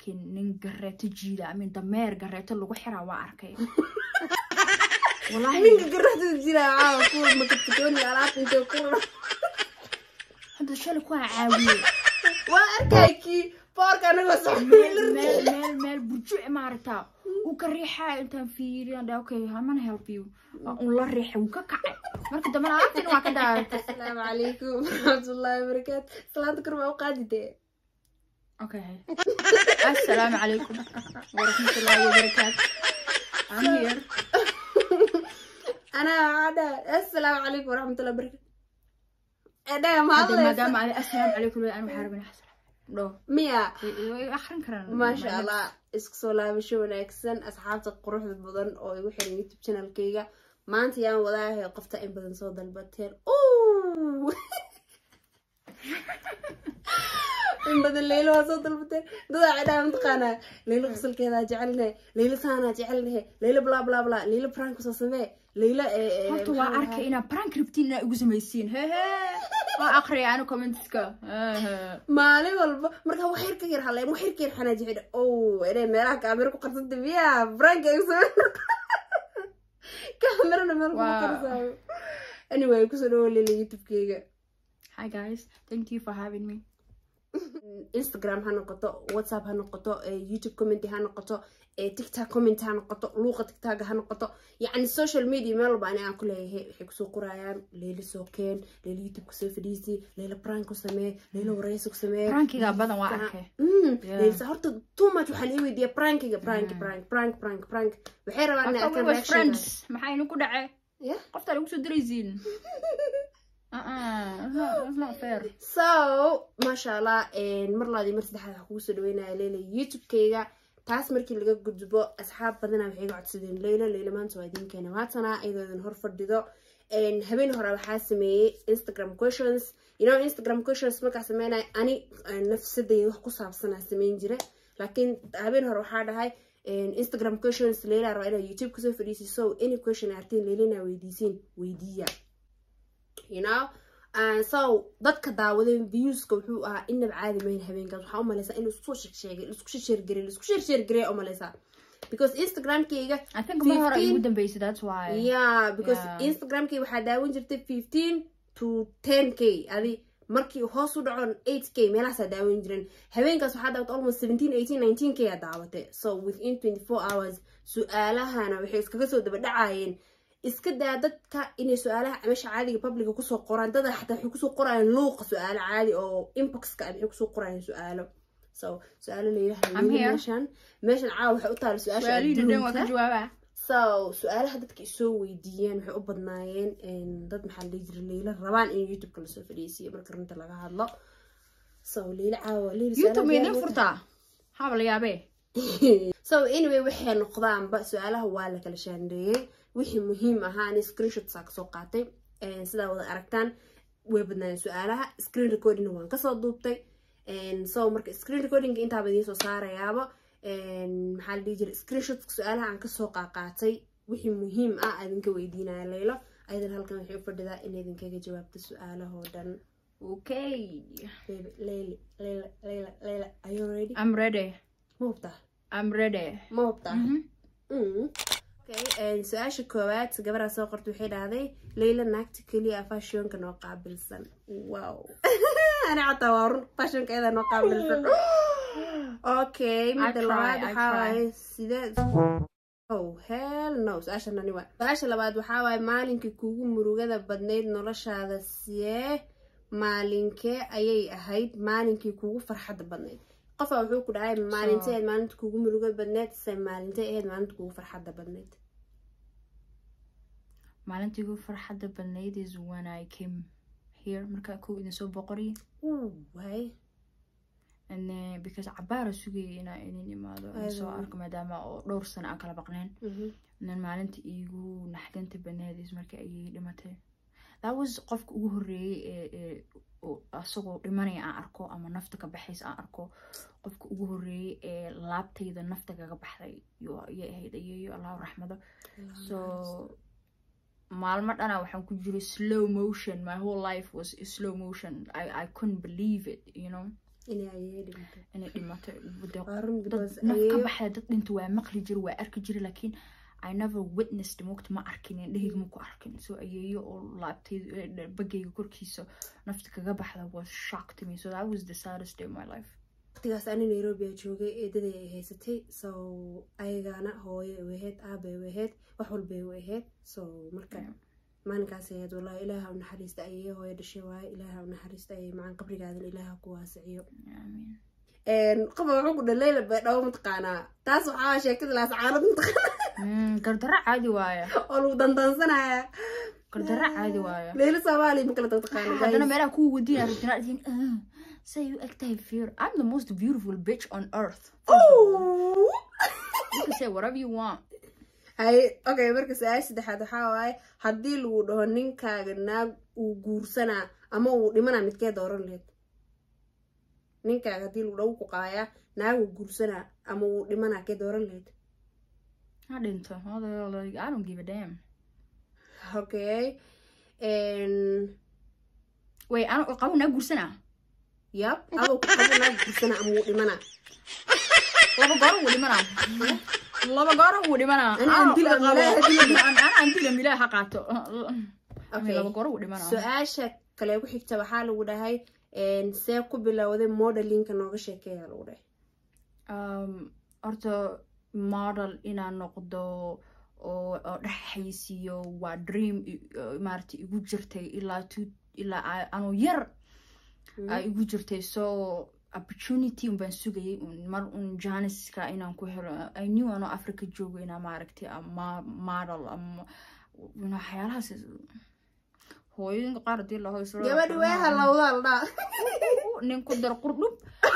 laakiin nin gareeto jiida amin dameer gareeto lagu xiraa waa arkay wallaahi ninka garada jira caawa kuwa makatikooni alaabta intay ku rura hadda shalay kuwaa caawiyey waa arkay kii boorka anagoo meel socda meel meel meel burjuc maaragtaa uu ka riixaa intaan fiiriyan dha okay hamana help you waa un la riixay wuu ka kacay marka dambena alaabtina waa ka daadantay asalaamu calaykum waraxmatullaahi wabarakaatu salaanta kor baa u qaadidee okay assalaamu calaykum waraxmatullaahi wabarakaatu I'm here anaa waxaa dhaha assalaamu calaykum waraxmatullahi wabarakaatu edhaga ma hadda hadlaysa maadaama ay assalaamu calaykum leedahay, anu waxaa rabin dho miya way akhrin karaan maasha allah isku soo laabasho wanaagsan asxaabta quruxda badan oo igu xiran youtube channelkayga maanta yaan wadaahay qofta in badan soo dalbateen Ooh! in badan leylo waa soo dalbateen dadaa cidhaa mataqaanaa leylo qosolkeedaa jecelnahe leylo saanaa jecelnahe leylo bla bla bla leylo prank soo samee leylo horta waa arkay inaad prank rabtiin inaad igu samaysiin hehe waa akhriyay anu commentska Hehe. maalin walba markaa wax yar ka yar hadleen wax yar ka yar xanaaji xidha ow inay meelaha kaamiro ku qarsanta miya branka ay soo kaamirana meel kuma Wow. qarsaayo anyway kusoo dhawo leela youtubekeyga hi guys thank you for having me instagram ha noqoto whatsapp ha noqoto eh, youtube commenty ha noqoto eh, tiktok comment ha noqoto luuqa tiktoka ha noqoto yacni social media meel walba ani aan ku leeyahay waxay kusoo qorayaan leyla soo keen leyla youtube kusoo fadhiisi leyla prank ku samee leyla wareysi ku samee prankiga badan waa arkay Mm, Yeah. Leysa, horta too much waxaa la weydiiya prankiga prank Mm. prank prank prank prank waxay rabaan inay Marka we arkaan was reaction friends maxaa inu ku dhacay Yeah. qoftaa lagu soo diraysiin Uh-uh, it's not- it's not fair so maasha allah mar labaad iyo mar saddexaad waxaa kugu soo dhaweynaya leyla youtube-kayga taas markii laga gudbo asxaab badana waxay iga codsadeen leyla leyla maanta waa idin keena waatana iyadoo idin hor fadhido Een, habeen hore waxaa sameeyey instagram questions you know instagram questions markaa sameynaya ani eh, nafsadayda wax ku saabsanaa sameyn jira laakiin habeen hore waxaa dhahay een, instagram questions leyla raba inaa youtube kasoo fadhiisiso any question artiin leyla inaa weydiisiin weydiiya you know And so dadka daawaday viewska wuxuu ahaa inaba caadi mayn habeenkaas waxaa u maleysaa inuu isku sheegsheegay isku sheergareey isku sheersheergareey u maleysaa because instagramkayga i think mar hore 15 igu dambeysay that's why yeah because Yeah. instagramkayga waxaa daawan jirtay fifteen to ten k adi markii hoos u dhaco eight k meelahaasaa daawan jiren habeenkaas waxaa daawata almost seventeen eighteen nineteen k aa daawatay so within twenty four hours su-aalahana waxay iskaga soo daba dhacayeen iska daa dadka inay su-aalaha meesha caadiga publica kusoo qoraan dada xataa waxay kusoo qorayaan luuqa su-aalo caadi oo inboxka ah waxay kusoo qorayaan su-aalo so su-aalo layiraha I'm here. meeshan meeshan caawa waxay u taala su-aasha su-aalihii dhan waa ka adduunka jawaabaa so su-aalaha dadka isoo weydiiyeen waxay u badnaayeen een, dad maxaa la dhihi jiray leyla rabaan in youtubeka lasoo fadhiisiyo marka runta laga hadlo so leyla caawa leyla youtube su-aalaha maydin diyaar furtaa haba la yaabee so anyway waxay noqdaanba su-aalaha waa la kala shaandheeyey wixii muhiim ahaa ani screenshots aa kasoo qaatay Een, sidaa wada aragtaan way badnaayeen su-aalaha screen recordingna waan kasoo duubtay Een, so marka screen recordinga intaaba idiin soo saarayaaba Een, maxaa la dhihi jiray screenshots su'aalaha aan kasoo qaaqaatay wixii muhiim ah aa idinka weydiinaya leylo ayadan halkan waxay u fadhidaa in idinkaga jawaabto su-aalahoo dhan okay Baby, leyli leyla leyla leyla are you ready i'm ready ma hubtaa i'm ready ma hubtaa Mhm. Mm. Okay, een, su-aasha koowaad gabadhaa soo qorta waxay dhahday leyla naagta keliya ah fashionka noo qaabilsan wow ani xataa waa run fashionka iyada noo qaabilsan okay midda try, labaad I waxaa try. waaye sidee oh hell no su-aasha nani waa su-aasha labaad waxaa waaye maalinkii kugu murugada badnayd noloshaada see maalinkee ayay ahayd maalinkii kugu farxadda badnayd qofaa wuxuu ku dhahay maalintee ahayd maalinta kugu muruga badneyd se maalintee ahayd maalinta kugu farxadda badneyd maalintii ugu farxadda badnayd is when i came here markaa kow idin soo boqoriye waay and then because cabaara sugayay inaa idin imaado aan soo Ayadana. arko maadaama oo dhowr sano aan kala baqneen and then maalinta iigu naxdinta badneyd is markii ayay dhimatay that was qofka ugu horreeyey ee ee oo asagoo dhimanaya aan arko ama nafta ka baxaysa aan arko qofka ugu horreeyey ee laabtayda nafta kaga baxday yo ayay ahayd ayeeyo allahu raxmado so maalmo dhana waxaan ku jiray slow motion my whole life was slow motion i, I couldn't believe it you know inay ayay dhimatay inay dhimatay de waa run dad because naf ka ayeeyo baxda dad dhinta waa maqli jira waa arki jira laakiin i never witnessed moogta ma arkin indhahayga ma ku arkin so ayeeyo oo laabtay eh, bagayga korkiisa nafta kaga baxda was shock to me so that was the saddest day of my life waqtigaas ani nairobi aa joogay eedaday ay haysatay so ayagaana hooyo ay ahayd aabay ay ahayd wax walbay u ahayd so marka Yeah. maalinkaas ayaad wallahi ilaaha u naxariista ayay hooyo dhashay waaye ilaaha u naxariista ayay macaan qabrigaadan ilaaha ku waasiciyo Amiin. qofa wuxuu ku dhaleyla baydhabo mataqaanaa taas waxaa sheekada laas caanad mataqaana Mm, gardarro caadi waaya oo lagu dandansanaya gardarro caadi waaya leyla soomaaliya ma kala taqaana haddana meelaha kuwa wadiina rabtina idin say u egtahay fear i'm the most beautiful bitch on earth you can say whatever you want hay okay marka su-aasha saddexaad waxaa waaye haddii lagu dhaho ninkaaga naag uu guursanaa ama uu dhimanaa midkee dooran laheyd ninkaaga haddii lagu dhaho ku qaayaa naag uu guursanaa ama uu dhimanaa kee dooran laheyd ha dhinto What the hell, like, i don't give a damn okay wait ano qabo naa guursanaa yab adoo ku qabo naag guursanaa ama uu dhimanaa laba goor wuu dhimanaa laba goor wuu dhimanaa Ani aan dil am ilaahay dil am. ana aan dil am ilaahay ha qaato Okay. laba goor wuu dhimanaa su-aasha kale ku xigta waxaa lagu dhahay see ku bilowday modelinka nooga sheekeeya lagu dhahay um, horta model inaan noqdo oo oo dhexaysiiyo waa dream i- oo maaragtay igu jirtay ilaa tu ilaa a- anoo yar aa igu jirtay so opportunity un baan sugayay un mar un janiska inaan ku helo i knew anoo africa joogo inaa maaragtay ama model ama you know, waxyaalahaas hooyooyinka qaar hadii la hoysro gabadhi way halowdaa la dhaa nin ku dar qurdhub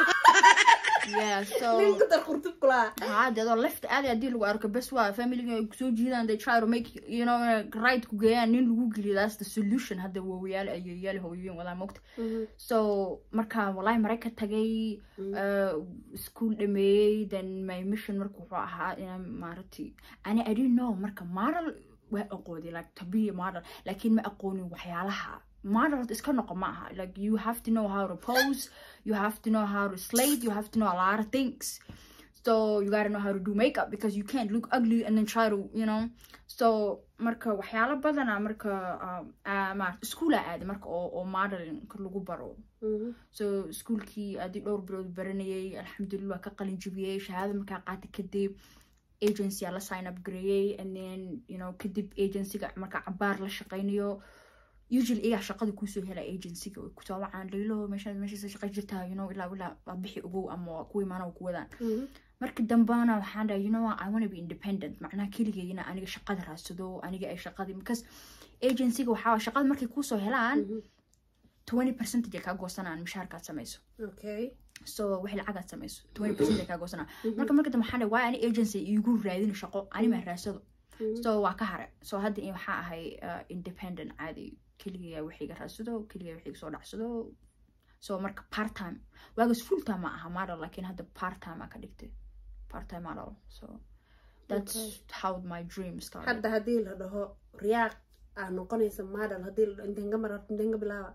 yeah so ninka dar qurtub kulaa haa dee adoo left aadi haddii lagu arko bes waa familiga ay kusoo jiidaan they try to make you know right ku geeyaan nin lagu geliyo that's the solution hadda waawayaali ayeeyaali hooyooyin wadaa mogta so marka wallahi marayka tagay uh, school dhameeyey then my mission marka wuxuu ahaa inaan maaragtay ani i didn't know marka model waa aqoonay like to be a model laakiin ma aqoonin waxyaalaha model horta iska noqo ma aha like you have to know how to pose you have to know how to slate you have to know a lot of things so you gotta know how to do makeup because you can't look ugly and then try to you know so marka waxyaalo badana marka um, ah, maarata iskoola aada marka oo oo modelinka lagu baro so iskuolkii adii dhowr bilood baranayay alxamdulillah waa ka qalin jabiyey shahaada markaa qaata kadib agency aa la sign up gareeyey and then you know kadib agencyga markaa cabaar la shaqaynayo usually iyaa shaqada kuusoo hela agencyga way kusoo wacaan laylo meesha meeshaasa shaqa jirtaa you know ilaa ilaa waa bixi ogow ama waa kuwa imaana ku wadaan marka dambana waxaan dhahay you know what, I want to be independent macnaha keligayna aniga shaqada raadsado aniga ay shaqadii because agencyga waxaa waye shaqada markay kuusoo helaan twenty percentage ay kaa goosanaan mishaarkaad samayso okay so wixii lacagaad samayso twenty percent ay kaa goosanaan marka marka dambe waxaan dhahay waa ani agency iigu raadin shaqo anima raadsado so waa ka hare so hadda in waxaa ahay uh, independent caadi keligaya wixiiga raadsado keligaya wixiiga soo dhacsado so marka part time waagas full time ma aha model laakiin hadda part time aa ka dhigtay part time model so that's how my dream started hadda haddii la dhaho riyaaq aa noqonaysa model haddii la dhaho inteen ka mar inteen ka bilaaba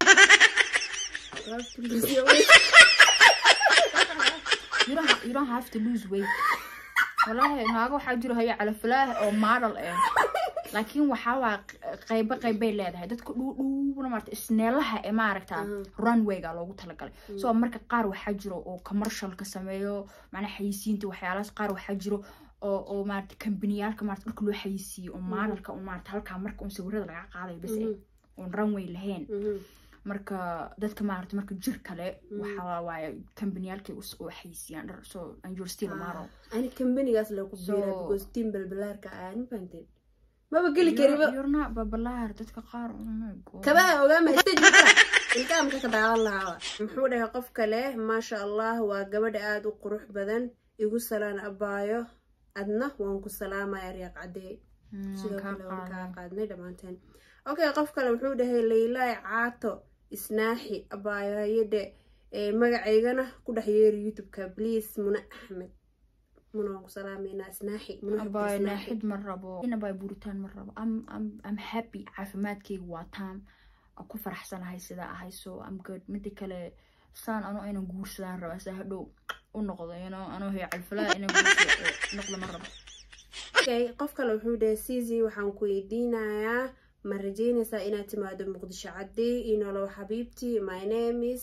you don't, ha- you don't have to lose weight walahi naaga waxaa jiro haya calafalaah oo model eh laakiin waxaa waa qaybo qaybay leedahay dadka dhuudhuubna maarata isneelaha ee maaragta runwayga loogu talagalay so marka qaar waxaa jiro oo commercialka sameeyo macnaa xayisiinta waxyaalahaas qaar waxaa jiro oo oo maarata kambaniyaalka maarata dhulka loo xayisiiyo oo modelka oo maarata halkaa marka un sawirada laga qaadayo bas eh oon runway lahayn marka dadka maarata marka jir kale waxaa waaye kambaniyaalkay u xayisiiyaan dhar so and you're still a model ani kambanigaas lagu biira So- because tiim balbalaarka aan fahanteen maba geli kariba You're not babalaar dadka qaar oh my God. kabaha ogaama stage mara ilkaamka ka daawan lahaaba muxuu dhahay qof kale maasha allah waa gabadha aada u qurux badan igu salaan abaayo adna waan ku salaamaya riyaaq caddee Mm, sidoo kaa kale waan kaa qaaday. qaadnay dhammaanteen okay qof kale wuxuu dhahay laylaay caato isnaaxi abaayo hayadhe ee magacaygana ku dhex yeeri youtube-ka please muna axmed muna waan ku salaameynaa isnaaxi muna axmed Abay isnaaxi. naaxid ma rabo in abay buritaan ma rabo I'm, I'm, I'm happy caafimaadkayga waa taam aan ku faraxsanahay sidaa ahay so I'm good mida kale saan anoo aynan guursadaan rabaa saa hadhow u noqdo ino anoo haya calfalaa inaan guursado noqdo ma rabo okay qof kale wuxuu dhahay sizi waxaan ku weydiinayaa ma rajeynaysaa inaad timaado muqdisho cadey inolow xabiibti my name is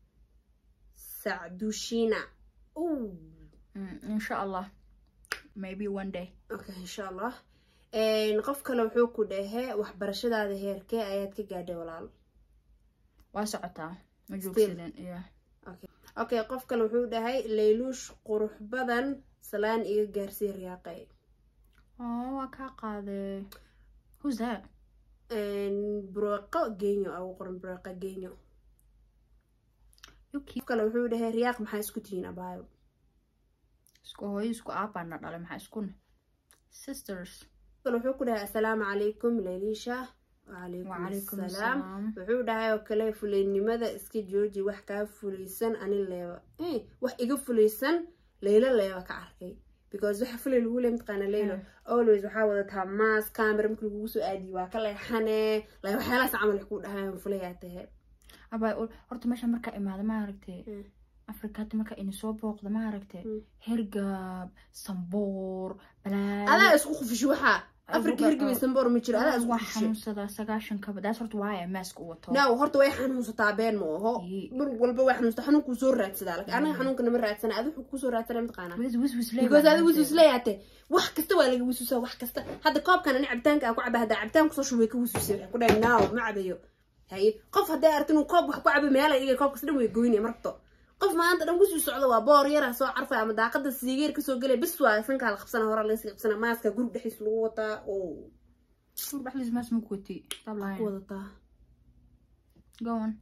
sacdushina insha allah maybe one day okay insha allah qof kale wuxuu ku dhahe waxbarashadaada heerkee ayaad ka gaadhay walaal waa socotaa ma joogsadeen yeah okay qof kale wuxuu dhahay layluush qurux badan salaan iga gaarsii riyaaqay oh waa kaa qaaday who's that bureeqo genyo ugu qoran bureeqo genyo you qof keep kale wuxuu dhahay riyaaq maxaa isku tihiin abaayo isku hooyo isku aabaana dhalay maxaa iskuna sisters kale wuxuu ku dhahay assalaamu calaykum layliisha wacalaykum wacalaykum asalaam asalaam wuxuu dhahay oo kale fuleynimada iska jooji wax kaa fulaysan ani leeba Eh, wax iga fulaysan laylo leeba ka arkay because waxa fulay lagu leey mataqaana laylo always waxaa wadataa maas camera markii lagugu soo aadiyo waa ka leexane like waxyaalahaas camal wax ku dhahayan fulayaa tahe abaa horta meesha markaa imaada ma aragtay Mm. afrika hadda markaa ini soo booqda ma aragtay Mm. hergab samboor balaayo adaa isku khufisho waxaa afrika Abuga- hirgabaysan boor ma jiro adaa isku waa khufisho xanuunsadaa sagaashankaba daas horta waaya maaska u wato now horta way xanuunsataa been ma oho Yee. mar walba way xanuunsataa xanuunkuu soo raadsadaa like anaga xanuunka nama raadsana adi wuxuu kusoo raadsana mataqaanaa wis wis wis leh because baa adi wisus maanta. leeyaate wax kasta waa laga wisuusaa wax kasta hadda koobkan ani cabitaanka aan ku caba haddaa cabitaan kusoo shubay ka wisuusay waxay ku dhahay naaw ma cabayo haye qof hadday aragti inuu koob wax ku cabo meela iga koobkas dhan way goynaya marto qof maanta dhan kusii socda waa boor yaraa soo carfay ama daaqada siigeer kasoo gelay bis waa sankaa la qabsana hore laga sii qabsana maaska gurub dhexdiis lagu wataa oo Kur baxlis maas ma ku watay stop ku lying wadataa go on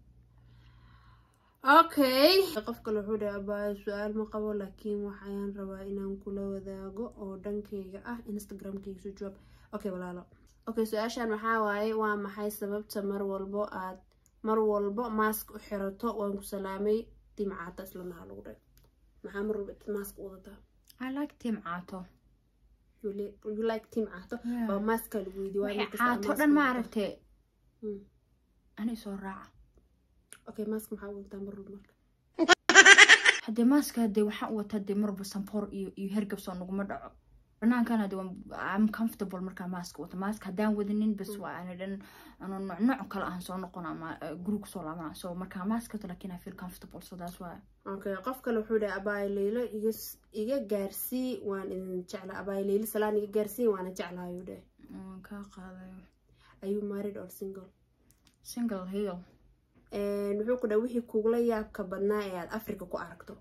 okay qof kale wuxuu dhahay abaayo su-aal ma qabo laakiin waxayaan rabaa inaan kula wadaago oo dhankayga ah instagramkayga soo jawaab okay walaalo okay su-aashan waxaa waaye waa maxay sababta mar walbo aad mar walbo maask u xirato waan ku salaamay dimcaata islanaha lagu dhahay maxaa mar walba maask u wadataa i like tim caato You li- you like tim caato Yeah. waa maaska lagu weydiiy waxay caato dhan ma aragtay ani soo raaca okay maask maxaa u wadataa mar walba marka haddee maaska hadee waxaan u wataa dee marba sampoor iyo iyo hergabsoo naguma dhaco banaankan hadee am comfortable markaa maaska wata maaska haddaan wadanin bas waa ani dhan ano nooc nooc kale ahan soo noqon ama guri kusoo laabana so markaa maaska wato lakin i feel comfortable so that's why okay qof kale wuxuu dhahay abaayo leylo iga iga gaarsii waan idin jecla abaayo leylo salaan iga gaarsii waana jeclaayuu dhahay waan kaa qaadayo ayuu married or single single heel wuxuu ku dhahay wixii kugula yaabka badnaa ee aad africa ku aragto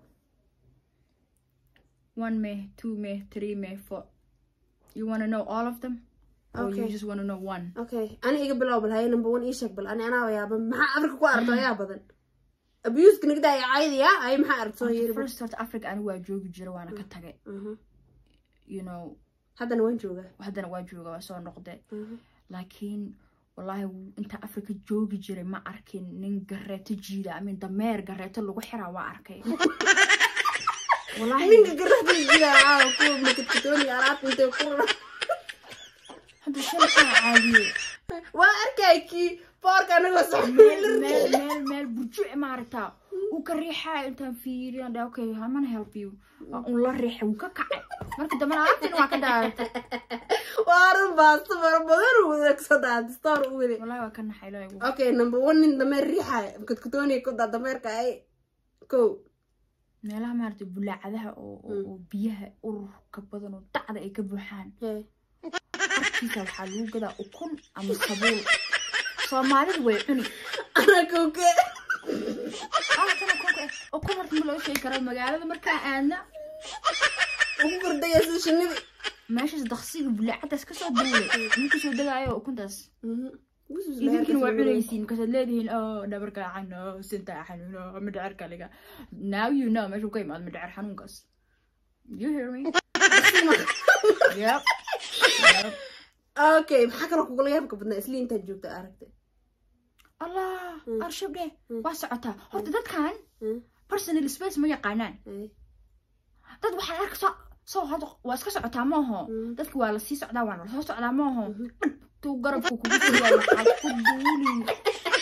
one may two may three may four you want to know all of them or you Okay. just want to know one okay ani iga bilow bal haye number one ii sheeg bal ani anaa yaaba maxaa africa ku aragto ayaa badan abuska nigda ay caydaya ay maxaa aragto Horta yiri first horta africa ani waa joogi jira waana ka tagay you know haddana waan joogaa haddana waa jooga waa soo noqde Mhm. laakiin wallaahi inta africa joogi jiray ma arkin nin gareeto jiida amin dameer gareeto lagu xiraa waa arkay wallaahi ninka garada jira caawa kuwa makadkatooniga alaabta intay ku hadda shalay kaa caadiye waa arkay kii boorka anagoo meel socda meel meel meel burjuc maaragtaa uu ka riixayo intaan fiiriyan dha okay hamana help you waa un la riixay wuu ka kacay marka dambena alaabtina waa ka daaratay waaran baasto fara badan uu adeegsadaa distoor u weli wallaahi waa ka naxay ilaahay ugu okay number one nin dameer riixaya makadkatooniga ku daa dameerka ay kow meelaha maaragtay bulaacadaha oo oo- oo biyaha ururka badan oo dacda ay ka buuxaan Hey. arkiisa waxaa lagu gadaa ukun ama sabuul soomaalidu way cuni anakowke Ah, kana kunka eh. ukun horta ma loo sheegi karaa magaalada markaa aadna ugu kordhaya sida shinida meeshaas daqsiga bulaacadaas kasoo duulay nin kasoo degaayo ukuntaas idinkina waa cunaysiin markaasaad leedihiin o dhabarka xano sinta xanuuno midhacerka liga now you know meeshuu ka imaado midhacer xanuunkaas you hear me yep yep okay maxaa kaloo kugula yaabka badnaa isli intaad joogta aragtay allah Mm. arshabdhe Mm. waa socotaa horta dadkan Mm. personal space ma yaqaanaan Hey. dad waxaad arka soo soo hadda waa iska socotaa maaho Mm. dadka waa lasii socdaa waana lasoo socdaa maaho Mhm. tuu garabka kugu soo yaal waxaad ku duuli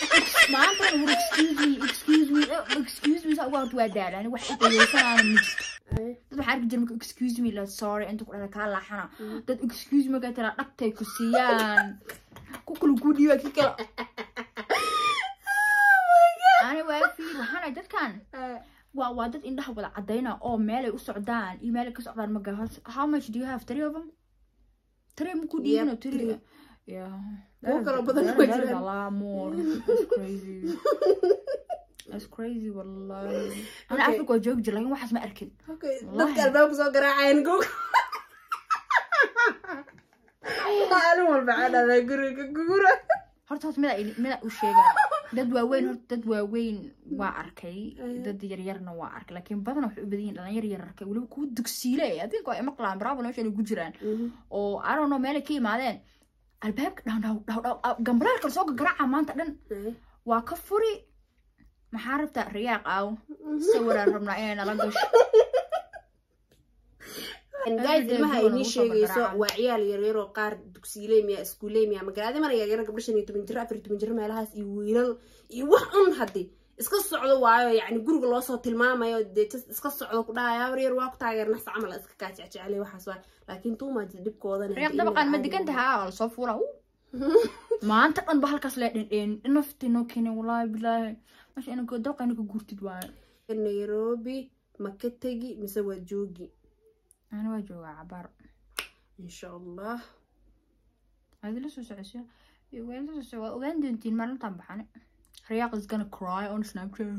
maanta war excuse me excuse me eh, excuse me saa uga horta waa daalaan wax dhegeysanaan ma jirto dad waxaa arki jira marka excuse me la sorry inta ku dhahda kaa laaxana dad excuse me ka tira dhagtay ku siiyaan ku kala kuu dhiiba ki kala ani waa fiir waxaana dadkan waa waa dad indhaha wada cadayna oo meelay u socdaan iyo meelay ka socdaan maga how much do you have three of them three ma ku dhiibino Yep, three three. yeah Kuwo kaloo badan that, ma that is a jiraan. lot more that's crazy that's crazy wallahi ana Okay. africa waa joogi jir lakin waxaas ma arkin Okay, Wallahi. dadka albaabka soo garaacayaan gog maalin walba cadhada guriga gugura horta horta mida mida u sheegaa dad waaweyn horta dad waaweyn waa arkay dad yaryarna waa arkay laakiin badan waxay u badan yihiin dhalinyar yararka weliba kuwa dugsiile adinka waa imaqlaan bravo meesha inay ku jiraan oo I don't know meelay ka yimaadeen albaabka dhaw dhaw dhaw dhaw gambalaalka soo garaaca maanta dhan waa ka furi maxaa rabtaa riyaaq aaw sawiraan rabnaa inay nala gasho guys Everyday ilmaha duwan inii ugu soo sheegayso gargaraacan. waa ciyaal yaryar oo qaar dugsiiley miya iskuuley miya magaalada mana yaryar gabdho shan iyo toban jir afar iyo toban jir meelahaas iyo wiilal iyo wax un haddi iska socdo waayo yacni guriga loosoo tilmaamayo dee jas iska socdo ku dhahaya habar yar waa ku taageer nafsa camal iska kaa jecjecelay waxaas waay laakiin tuumaajid dhibkoodana riyaaq dabaqaan ma degan tahaa waa lasoo fuula maanta dhan ba halkaas lee dhendheen nafti noo keenay walaahi bilaahi meesha inanka dabqa inanka guurtid waayo nairobi ma ka tegi mise waa joogi ani waa joogaa cabaar insha allah adi la soo socosyo waa la soo soco waa ogaan doontiin maalintaan baxane riyaaq is gonna cry on snapchat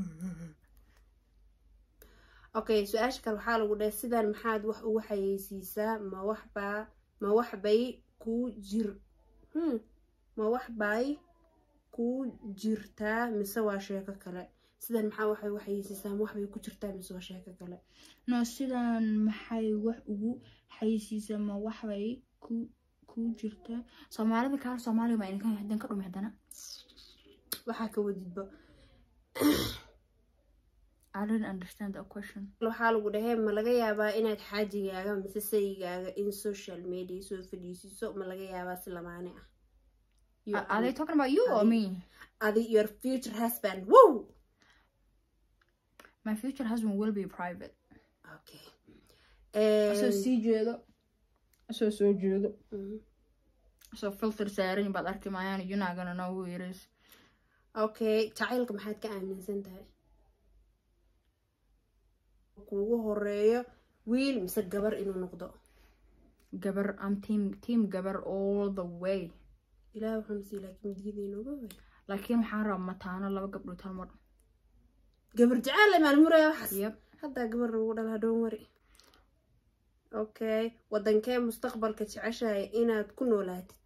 okay su-aasha kale waxaa lagu dhahay sidan maxaad wax ugu xayeysiisaa ma waxbaa ma waxbay ku jir hmm. ma waxbay ku jirtaa mise waa sheeko kale sidan maxaa waxay ugu xayeysiisaa ma waxbay ku jirtaa mise waa sheeko kale no sidan maxay wax ugu xaysiisa ma waxbay ku ku jirtaa soomaalida kaar soomaaliga ma idinka hadan ka dhumi haddana waxaa ka wadidba I didn't understand that question. waxaa lagu dhahay ma laga yaabaa inaad xaajigaaga mise sayigaaga in social media soo fadhiisiiso ma laga yaabaa si lamaane ah You Are, are they talking about you or Adi- me? adi your future husband wow My future husband will be private. okay Asoo And- sii jeedo. Asoo soo jeedo. Mhm. Asoo filter saaran baad arki maayaan. You're not gonna know who it is. okay jacaylka maxaad ka aaminsan tahay kuugu horeeyo wiil mise gabar inuu noqdo Gabar, I'm team team gabar all the way. ilaah waxaan sii laakiin diidaynoga wey Laakiin waxaan rabaa mataano laba gabdhood hal mar. gabar jacayl le maalmuraya waxaas Yep. haddaa gabar lagu dhalaa dhoon wari okay wadankee mustaqbalka jeceshahay inaad ku noolaatid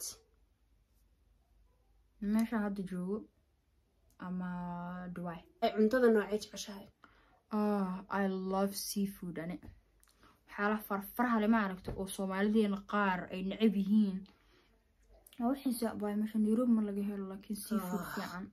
Meesha hadda joogo ama Dubai. ay cuntada noocee jeceshahay Oh, I love seafood ane. waxyaalaha farfaraha lama aragto oo soomaalideena qaar ay necab yihiin waa wixiisa baa meesha nairobi ma laga helo laakiin seafood Ah. fiican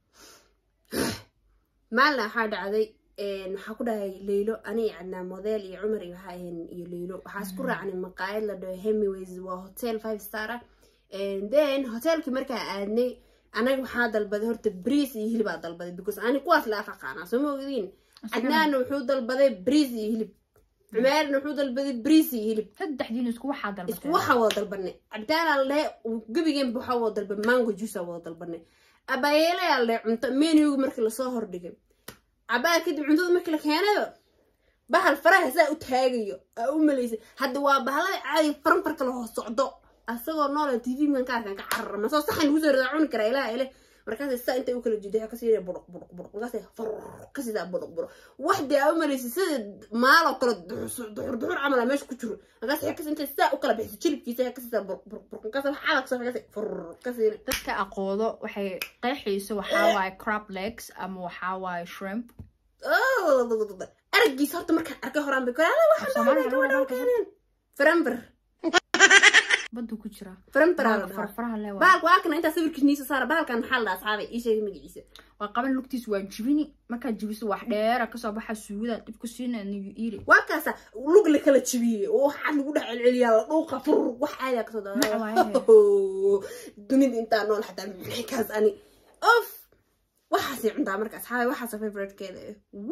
maalin waxaa dhacday waxaa ku dhahay leylo ani iyo cadnaa model iyo cumar iyo waxaa ahayn iyo leylo waxaa isku raacnay maqaayad la dhaho hemiways waa hotel five star ah And then hotelkii markaa aadnay anaga waxaa dalbaday horta briis iyo hilibaa dalbaday because ani kuwaas la af aqaanaa soo ma ogdiin cadnaanna wuxuu dalbaday briis iyo hilib cumeerna wuxuu dalbaday briis iyo hilib saddexdiin isku waxaa isku dalbateen waxaa wada dalbanay cabitaanaa la dhahay gebigeenba waxaa wada dalbanay mango juice wada dalbanay abayeelayaa la dhahay cunto menuga markii lasoo hordhigay cabaa kadib cuntada markii la keenayo bahal faraha saa u taagayo aa u malaysay hadda waa bahalada caadiga faranfarka la hoos socdo asagoo noola tv mankaarkan ka carara masoo saxan lagu soo radaa cuni karaa ilaha ile markaas saa intay u kala jiday kasii buruq buruq buruq markaas kasidaa buruq buruq wax dee aa u malaysay sida maaloo kale duxur duxur camal aa meesha ku jiro markaas xekas intay saa u kala bixiso jilibkiisa kasidaa buruq buruq buruq markaas waxaa la kasoo markaas fur kasiina dadka aqoodo waxay qeexayso waxaa waaye crab legs ama waxaa waaye shrimp aragiisa horta markaan arkay horaan bay kale waxaan Soomaaliya lagu dhaho keeneen faranfar baddu ku jira faranfar aa la Bahalka dhahaa farfaraha le waa bahalka waa kana intaa sawirkiisniisa saara bahalkan maxaa la dhahaa asxaabay ii sheegay magaciisa waa qaban lugtiis waa jibini markaad jibiso wax dheera kasoo baxa suugada dib ku siina and you eat it waa kaasa lug la kala jibiyey oo waxaa lagu dhex celceliyaa la dhuuqa fur wax caadiya kasoo Magaca daa dunida intaa nool xataa maxay kaas ani of waxaasay cuntaa marka asxaabay waxaasa favoritekeeda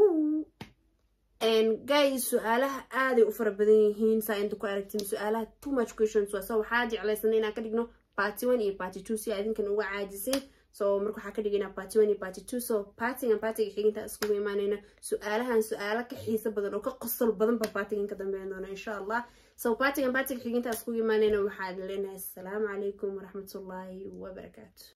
guys su-aalaha aaday u fara badan yihiin saa inta ku aragtin su-aalaha too much questions waa so waxaa jeclaysana inaan ka dhigno party one iyo party two si adinkan uga caajisin so marka waxaa ka dhigaynaa party one iyo party two so partigan partiga xiginta iskugu imaanayna su-aalahan su-aalo ka xiiso badan oo ka qosol badan ba partigan ka dambeyn doona insha allah so partigan partiga xiginta iskugu imaanayna waxaa leenahay asalaamu calaykum waraxmatullaahi wabarakaatu